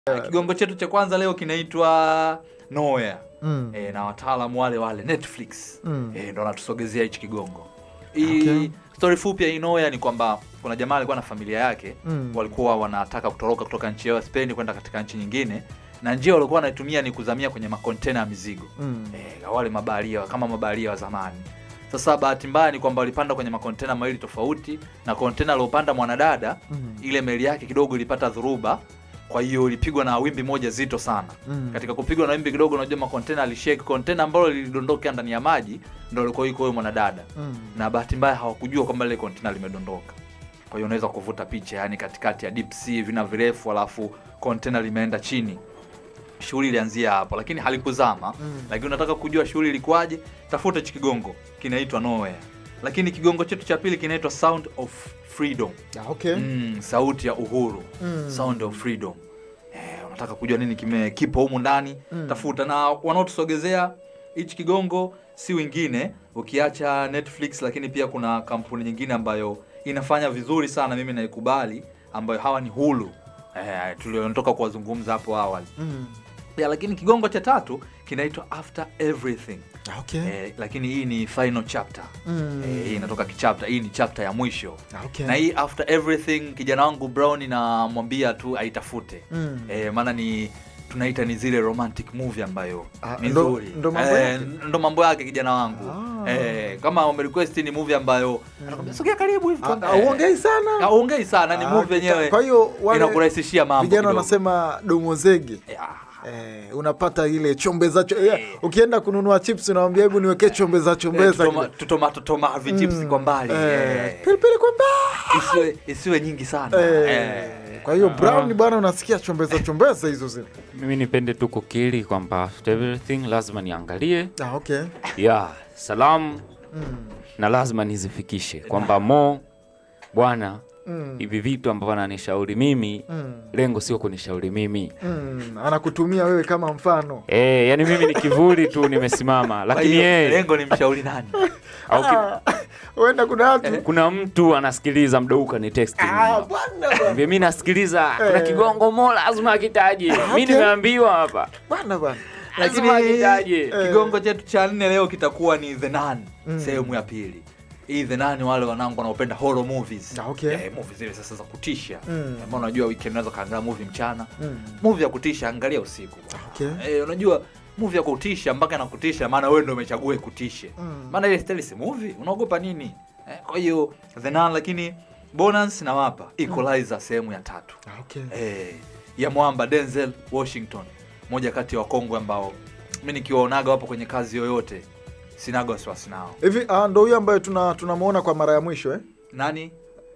kigongo chetu cha kwanza leo kinaitwa Nowhere Mm. e, na wataalamu wale wale Netflix Mm. e, ndo wanatusogezea hichi kigongo hii Okay. story fupi ya hii Nowhere ni kwamba kuna jamaa alikuwa na familia yake Mm. walikuwa wanataka kutoroka kutoka nchi yao ya Spain kwenda katika nchi nyingine na njia walikuwa wanaitumia ni kuzamia kwenye makontena ya mizigo Mm. eh, wale mabaharia kama mabaharia wa zamani. Sasa bahati mbaya ni kwamba walipanda kwenye makontena mawili tofauti, na kontena aliopanda mwanadada Mm. ile meli yake kidogo ilipata dhuruba, kwa hiyo ilipigwa na wimbi moja zito sana. Mm. Katika kupigwa na wimbi kidogo, unajua makontena alishake, kontena ambalo lilidondoka ndani ya maji ndo alikuwa yuko huyo mwanadada, Mm. na bahati mbaya hawakujua kwamba lile kontena limedondoka. Kwa hiyo unaweza kuvuta picha, yani katikati ya deep sea, vina virefu, alafu kontena limeenda chini. Shughuli ilianzia hapo, lakini halikuzama Mm. lakini unataka kujua shughuli ilikuwaje, tafuta hichi kigongo kinaitwa Nowhere. Lakini kigongo chetu cha pili kinaitwa Sound of Freedom. Ah, okay. Mm, sauti ya uhuru. Mm. Sound of Freedom. Eh, unataka kujua nini kime kipo humu ndani, Mm. tafuta. Na wanaotusogezea hichi kigongo si wengine ukiacha Netflix, lakini pia kuna kampuni nyingine ambayo inafanya vizuri sana, mimi naikubali, ambayo hawa ni Hulu. Eh, tuliontoka kuwazungumza hapo awali Mm. ya, lakini kigongo cha tatu kinaitwa After Everything. Ah, okay. Eh, lakini hii ni final chapter. Mm. Eh, hii inatoka kichapter, hii ni chapter ya mwisho. Ah, okay. Na hii After Everything kijana wangu Brown namwambia tu aitafute. Mm. Eh, maana ni tunaita ni zile romantic movie ambayo Ah, ni ndo- nzuri. ndo mambo Eh, yake? ndo mambo yake kijana wangu. Ah. Eh, kama umerequest ni movie ambayo anakwambia sogea karibu hivi. Ah, tuangalie." Hauongei sana. Haongei sana, ni Ah, movie kita- yenyewe. Kwa hiyo wale Inakurahisishia mambo. vijana kidogo. wanasema domozege Eh, ah. Eh, unapata ile chombeza cho, eh, ukienda kununua chips unawambia hebu niwekee chombeza Eh, chombeza tutoma- kidogo. tutomato toma vichips Mm, kwa mbali. eh, eh. pilipili kwa mbali. isiwe isiwe nyingi sana Eh, eh. kwa hiyo brown bwana unasikia chombeza chombeza hizo zile mimi nipende tu kukiri kwamba after everything lazima niangalie ah, okay. ya salamu mm. na lazima nizifikishe kwamba mo bwana Mm. hivi vitu ambavyo ananishauri mimi Mm. lengo sio kunishauri mimi Mm. anakutumia wewe kama mfano e, yani mimi ni kivuli tu nimesimama Kwa lakini hiyo, yeye lengo ni mshauri nani au ki- huenda kuna watu kuna mtu anasikiliza mdouka ni text Ah, bwana bwana. mi nasikiliza kuna Eh. kigongo mo lazima akitaje mi okay. nimeambiwa hapa bwana bwana lakini Lazima akitaje. kigongo chetu cha nne leo kitakuwa ni the Nun Mm. sehemu ya pili hii the Nun wale wanangu wanaopenda horror movies Ah, okay. eh, movie zile sasa za kutisha Mm. ambao unajua weekend unaweza kaangalia movie mchana Mm. movie ya kutisha angalia usiku Okay. eh, unajua movie ya kutisha mpaka nakutisha maana wewe ndio umechagua ikutishe Mm. maana ile style si movie unaogopa nini eh, kwa hiyo the Nun lakini bonus nawapa equalizer sehemu ya tatu Ah, okay. eh, ya mwamba Denzel Washington, moja kati ya wakongwe ambao mi nikiwaonaga wapo kwenye kazi yoyote sinaga wasiwasi nao. hivi ah, ndo huyo ambaye tuna tunamwona kwa mara ya mwisho eh? Nani?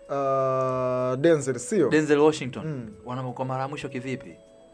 uh, Denzel sio Denzel Washington Mm. wana kwa mara ya mwisho kivipi?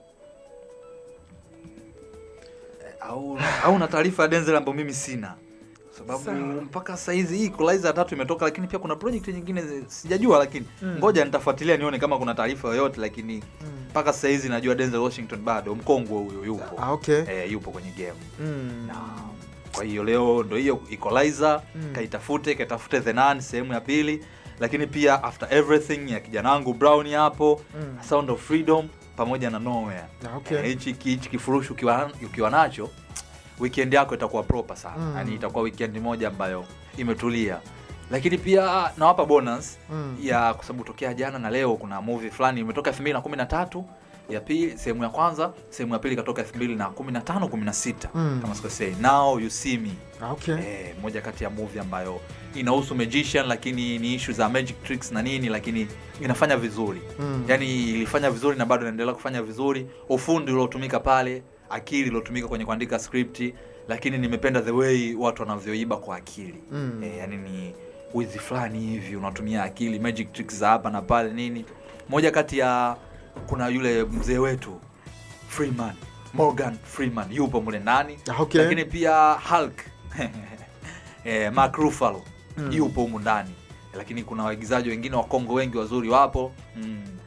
Eh, Au au na taarifa ya Denzel ambayo mimi sina sababu Sawa. mpaka saizi hii Equalizer ya tatu imetoka, lakini pia kuna project nyingine zi- sijajua, lakini Mm. ngoja nitafuatilia nione kama kuna taarifa yoyote, lakini Mm. mpaka saizi najua Denzel Washington bado mkongwe huyo yupo ah, okay. eh, yupo kwenye game mm. na kwa hiyo leo ndo hiyo Equalizer Mm. kaitafute kaitafute The Nun sehemu ya pili, lakini pia After Everything ya kijana wangu Brown hapo Mm. Sound of Freedom pamoja na Nowhere. Ah, okay. Eh, hichi hichi kifurushi ukiwa, ukiwa nacho weekend yako itakuwa proper sana Mm. yani itakuwa weekend moja ambayo imetulia, lakini pia nawapa bonus Mm. ya kwa sababu tokea jana na leo kuna movie fulani imetoka 2013 ya pili sehemu ya kwanza, sehemu ya pili ikatoka 2015 16 Mm. kama sikosei, Now You See Me Ah, okay. eh, moja kati ya movie ambayo inahusu magician, lakini ni issue za magic tricks na nini, lakini inafanya vizuri Mm. yani ilifanya vizuri na bado inaendelea kufanya vizuri. Ufundi uliotumika pale, akili iliotumika kwenye kuandika script, lakini nimependa the way watu wanavyoiba kwa akili Mm. eh, yani ni wizi fulani hivi unatumia akili, magic tricks za hapa na pale nini. Moja kati ya kuna yule mzee wetu Freeman, Morgan Freeman yupo mule ndani Ah, okay. lakini pia Hulk eh, Mark Ruffalo Mm. yupo humu ndani, lakini kuna waigizaji wengine wa Kongo wengi wazuri wapo mm.